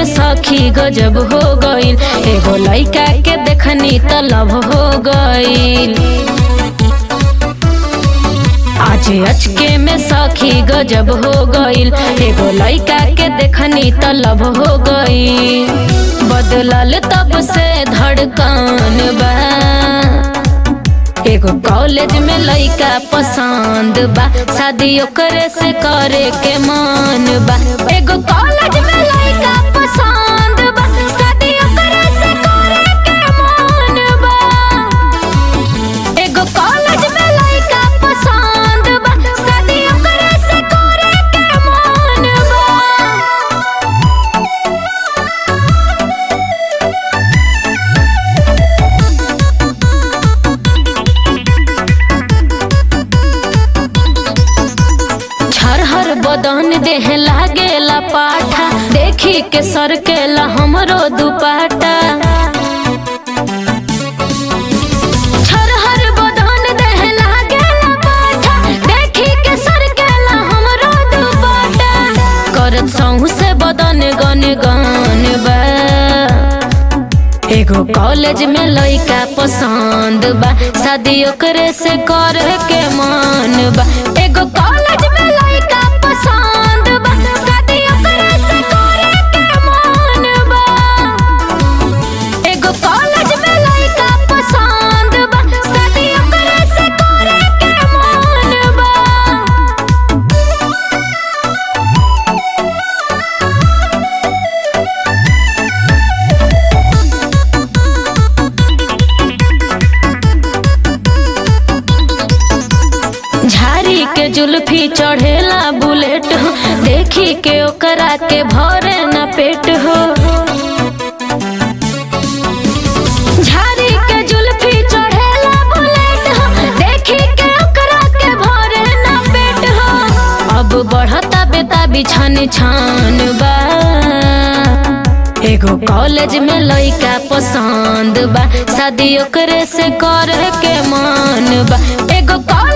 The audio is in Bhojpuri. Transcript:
में सखी गजब हो गईल एगो लइका के देखनी त लव हो गईल आज अचके में सखी गजब हो गईल एगो लइका के देखनी त लव हो गईल बदलल तब से धड़कन बा एगो कॉलेज में लइका पसंद बा शादी ओकरे से करे के मन बा एगो कॉलेज में लइका पसंद बा शादी ओकरे से करे के मन बा एगो कॉलेज में लइका पसंद बा शादी ओकरे से करे के मन बा हर बदन देह लागेला पाठा देखी के सरकेला हमरो दुपाटा हर बदन देह लागेला पाठा देखी के सरकेला हमरो दुपाटा करत सहू से बदन गन गन बा एगो कॉलेज में लइका पसंद बा शादी ओकरे से करे के मन बा एगो कॉलेज में लइका पसंद बा शादी ओकरे से करे के मन बा एगो कॉलेज में लइका पसंद बा शादी ओकरे से करे के मन बा झारी के जुल्फी चढ़ेला बुलेट हो देखी के ओकरा के भरे न पेट हो झारी के जुल्फी चढ़ेला बुलेट हो देखी के ओकरा के भरे न पेट हो अब बढ़ता बेता बिछन छान बा एगो कॉलेज में लइका पसंद बा शादी ओकरे से करे के मन बा एगो कॉलेज